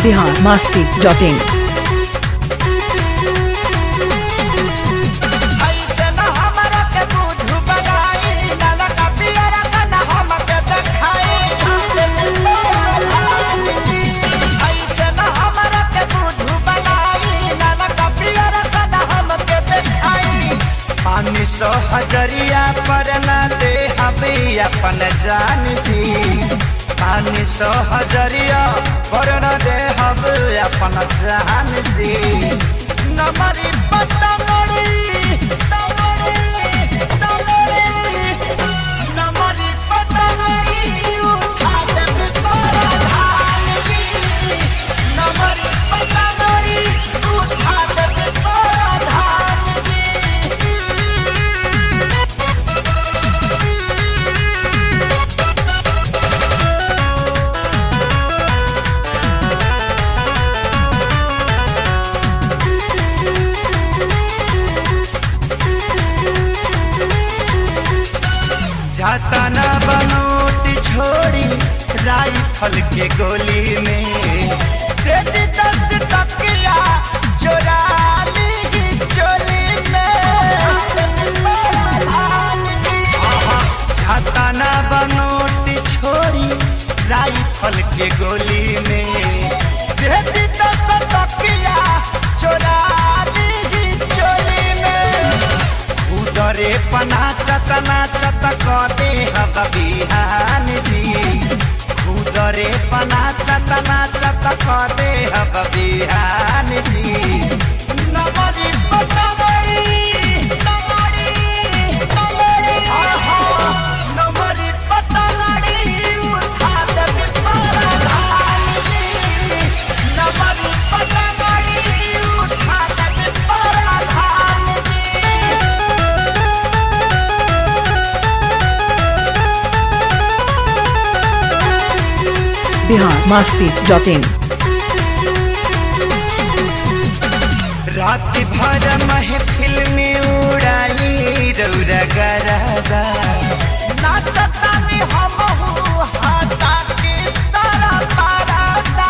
Bihar Masti dot in ऐसे न हमरा के बुझु बनाई नाना का पियरा का न हम के देखाई ऐसे न हमरा के बुझु बनाई नाना का पियरा का न हम के देखाई पानी सौ हजरिया पर न दे हबे अपन जान जी पानी सौ हजरिया पर न दे हबे अपन जान जी नमरी पतंगड़ी तंगड़ी तंगड़ी नमरी पतंगड़ी उठा दे बिस्तर धान जी नमरी पतंगड़ी उठा दे बिस्तर धान जी जाता ना बनोट छोड़ी राइफल के गोली में तेरी दस टकिया चोरा ली चोली में आहा, जाता ना बनोट छोड़ी राइफल के गोली में तेरी दस टकिया चोरा ली चोली में उदरे पना चतना चत कदे हब बिहान जी उदरे पना चतना चत कदे हब बिहान जी नमरी पतमरी नमरी नमरी आहा नमरी पतमरी उठा दे बिस्तर धान जी नमरी पतमरी उठा दे बिस्तर धान जी बिहार मास्ती डॉट इन रात भर महफिल में उड़ाई रौरा गरादा नाचतानी हम हाथा के सारा पारादा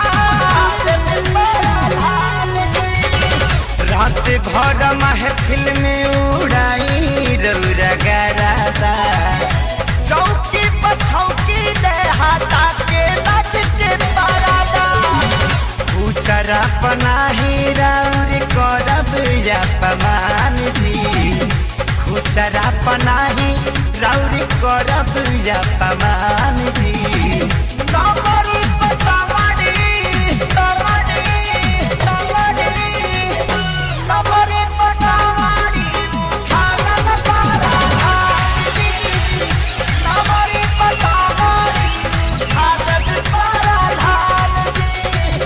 रात भर महफिल में उड़ाई रौरा गरादा चौकी पर छौकी दे हाथा के नाच के पारादा उचरा पनाही राउरी करब या पमान जी खुचरा पनाही राउरी करब या पमान जी नमरी पतवाड़ी, तवाड़ी, तवाड़ी, नमरी पतवाड़ी, उठालन पारा धानी। नमरी पतवाड़ी, उठालन पारा धानी।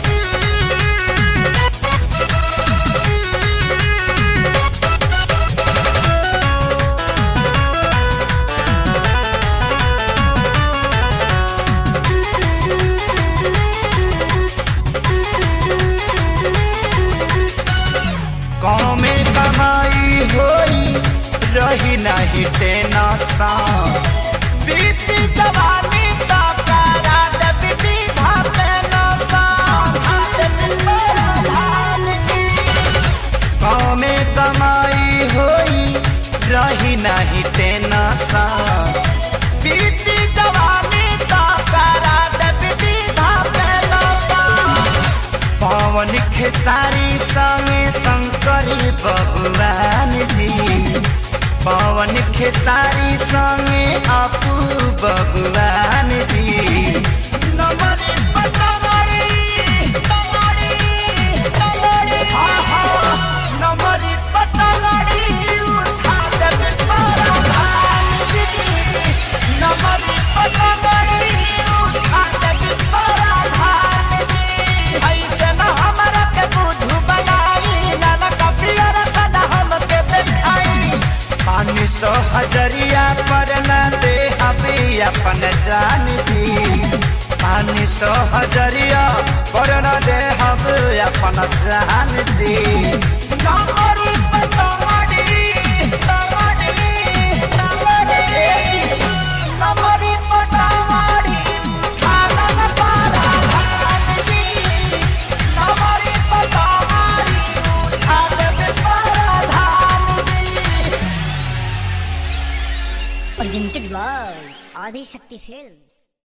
गाँव में कमाई होई रही नहीं टेंशन बीती जवानी तो करा दे विविधा पेंशन गाँव में कमाई होई रही नहीं टेंशन बीती जवानी तो करा दे विविधा पेंशन पवन खेसारी संगे शंकरी भगवान जी पवन खेसारी संगे अपू भगवान जी नमरी पतमरी, तमरी, तमरी, आहा, नमरी पतमरी, उठा दे बिस्तर धान जी। नमरी पतमरी, उठा दे बिस्तर धान जी। ऐसे न हमरा के बुद्धू बनाई, नाना का पियर का न हमके देखाई। पानी सौ हजरिया पर न दे अभी अपन जान जी पानी सौ हजरिया पर न दे हम अपन जान जी नमरी पतवाड़ी, तवाड़ी, तवाड़ी, नमरी पतवाड़ी, presented by Adi Shakti Films.